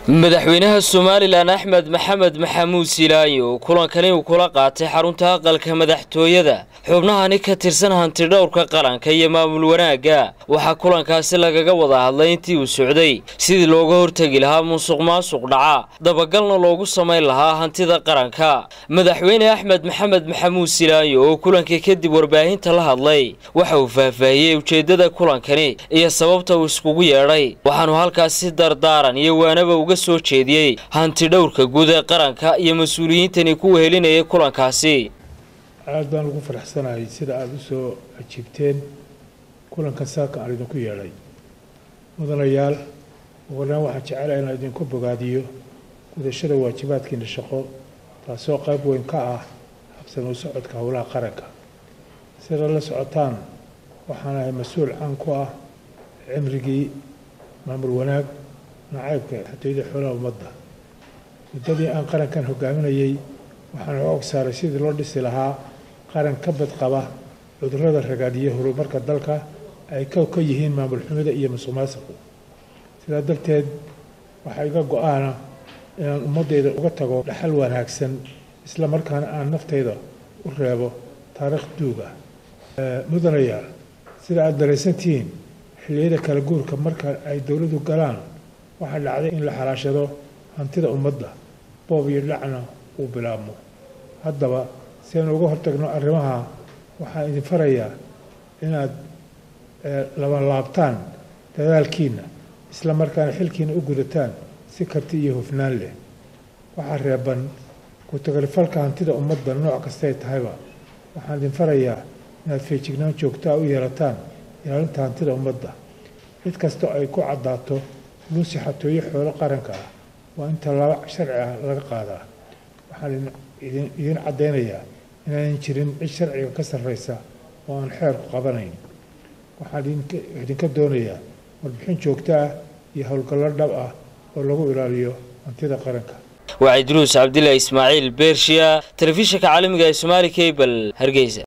madaxweynaha somalilan axmed maxamed maxamuud silaayo kulankani uu kula qaatay xarunta aqalka madaxtooyada xubnahani ka tirsan hanti dhowrka qaranka iyo maamul wanaagga waxaa kulankaasi lagaga wada hadlay intii uu socday sidii looga hortegi lahaa musuq maasuq dhaca dabagalna loogu samayn lahaa hantida qaranka madaxweyne axmed maxamed maxamuud silaayo oo kulanka kadib warbaahinta la hadlay waxa uu faahfaahiyey ujeeddada kulankani iyo sababta uu iskugu yeedhay waxaanu halkaasi dardaaran iyo waanaba uga soo jeediyey hanti dhowrka guud ee qaranka iyo mas-uuliyiintani ku wehelinayay kulankaasi aad baan ugu faraxsanahay sida aada u soo ajiibteen kulankan saaka aan idinku yeedhay mudanayaal ugulaan waxaan jecelahay inaan idinku bogaadiyo gudashada waajibaadkiina shaqo taasoo qayb weyn ka ah habsami u socodka howlaha qaranka sida la socotaan waxaan ahay mas-uul caan ku ah cimrigii maamul wanaag nacaybka xatooyada xoolaha ummadda muddadii aan qarankan hogaaminayey waxaan og saaray sidii loo dhisi lahaa qaran ka badqaba cudurrada ragaadiya horumarka dalka ay ka ka yihiin maamul xumida iyo musuq maasuqu sidaa darteed waxaa iga go-aana inaan ummaddayda uga tago dhaxal wanaagsan isla markaana aan naftayda u reebo taariikh duuga mudanayaal sida aada daraysantihiin xilliyada kala guurka marka ay dowladdu galaan waxaa dhacday in la xalaashado hantida ummadda boob iyo dhacna uu bilaabmo haddaba si aynu uga hortagno arrimaha waxaan idin farayaa inaad labanlaabtaan dadaalkiinna isla markaana xilkiina u gudataan si karti iyo hufnaan leh waxaa reeban ku-tagalifalka hantida ummadda nooc kastay tahayba waxaan idin farayaa inaad feejignaan joogtaa u yeelataan ilaalinta hantida ummadda cid kastoo ay ku caddaato luusi xatooyo xoolo qaranka ah waa in tallaabo sharci ah laga qaadaa waxaan idiin caddaynayaa inaanan jirin cid sharciga ka sarraysa oo aan xeerku qabanayn waxaan idinka doonayaa warbixin joogto ah iyo howlgallo dhab ah oo lagu ilaaliyo hantida qaranka waa cidruus cabdilaahi ismaaciil beershiya telefishinka caalamiga ee somaali cable hargeysa